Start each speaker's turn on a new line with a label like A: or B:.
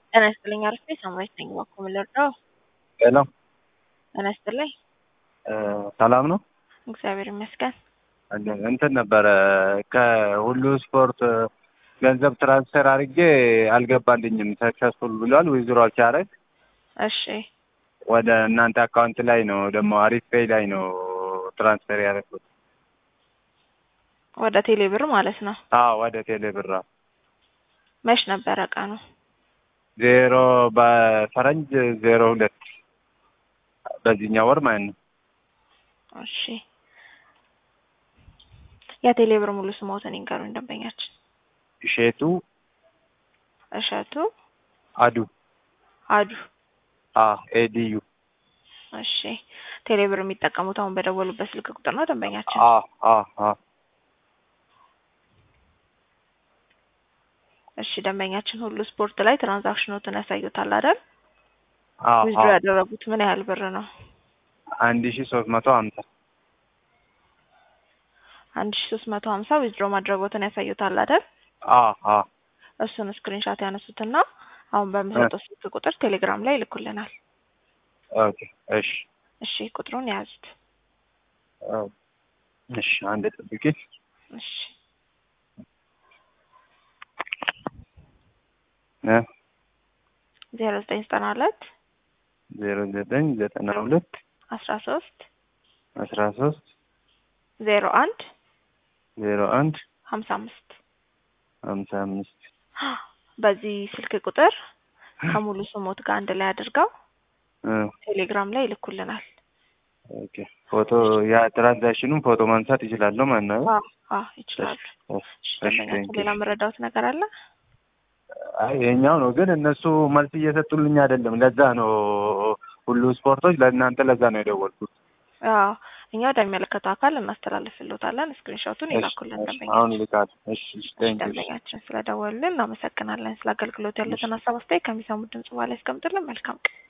A: ጤና ይስጥልኝ አርፌ ሳምራዊት ነኝ። እባክዎ ምን ልርዳው?
B: ሄሎ
A: ጤና ይስጥልኝ።
B: ሰላም ነው?
A: እግዚአብሔር ይመስገን።
B: እንትን ነበረ ከሁሉ ስፖርት ገንዘብ ትራንስፈር አድርጌ አልገባልኝም። ሰክሰስፉል ብሏል። ዊዝድሮል ሲያደርግ
A: እሺ
B: ወደ እናንተ አካውንት ላይ ነው ደግሞ አሪፍ ፔይ ላይ ነው ትራንስፈር ያደረኩት።
A: ወደ ቴሌ ብር ማለት ነው።
B: አዎ ወደ ቴሌ ብር
A: መች ነበረ ቀኑ?
B: ዜሮ በፈረንጅ ዜሮ ሁለት በዚህኛው ወር ማለት ነው።
A: እሺ የቴሌ ብር ሙሉ ስሞትን ይንገሩኝ ደንበኛችን።
B: እሼቱ
A: እሸቱ
B: አዱ
A: አዱ።
B: አ ኤዲዩ
A: እሺ ቴሌ ብር የሚጠቀሙት አሁን በደወሉበት ስልክ ቁጥር ነው ደንበኛችን?
B: አ አ አ
A: እሺ ደንበኛችን ሁሉ ስፖርት ላይ ትራንዛክሽኖትን ያሳዩታል አይደል?
B: አ
A: ዊዝድሮ
B: አ
A: ያደረጉት ምን ያህል ብር ነው?
B: አንድ ሺ ሶስት መቶ ሀምሳ
A: አንድ ሺ ሶስት መቶ ሀምሳ ዊዝድሮ ማድረጎትን ያሳዩታል አይደል?
B: አ አ
A: እሱን ስክሪንሻት ያነሱትና አሁን በምሰጠው ስልክ ቁጥር ቴሌግራም ላይ ይልኩልናል።
B: ኦኬ እሺ
A: እሺ ቁጥሩን የያዙት።
B: አዎ። እሺ አንድ ጠብቂ።
A: እሺ
B: እ
A: ዜሮ ዘጠኝ ዘጠና ሁለት
B: ዜሮ ዘጠኝ ዘጠና ሁለት
A: አስራ ሶስት
B: አስራ ሶስት
A: ዜሮ አንድ
B: ዜሮ አንድ
A: ሀምሳ አምስት
B: ሀምሳ አምስት
A: በዚህ ስልክ ቁጥር ከሙሉ ስሞት ጋር አንድ ላይ አድርገው
B: እ
A: ቴሌግራም ላይ ይልኩልናል።
B: ኦኬ ፎቶ ያ ትራንዛክሽኑን ፎቶ ማንሳት ይችላለሁ ማለት ነው?
A: አዎ አዎ ይችላሉ። እሺ ደንበኛችን ሌላ መረዳት ነገር አለ?
B: አይ ይሄኛው ነው ግን እነሱ መልስ እየሰጡልኝ አይደለም። ለዛ ነው ሁሉ ስፖርቶች ለእናንተ ለዛ ነው የደወልኩት።
A: አዎ እኛ ወደሚመለከተው አካል እናስተላልፍልዎታለን። ስክሪንሾቱን ይላኩልን
B: እሺ፣
A: ደንበኛችን።
B: አሁን ይልካል። እሺ እሺ፣ ቴንክ ዩ።
A: ደንበኛችን ስለደወሉልን እናመሰግናለን። ስለ አገልግሎት ያሉትን ሀሳብ አስተያየት ከሚሰሙት ድምጽ በኋላ ያስቀምጡልን። መልካም ቀን።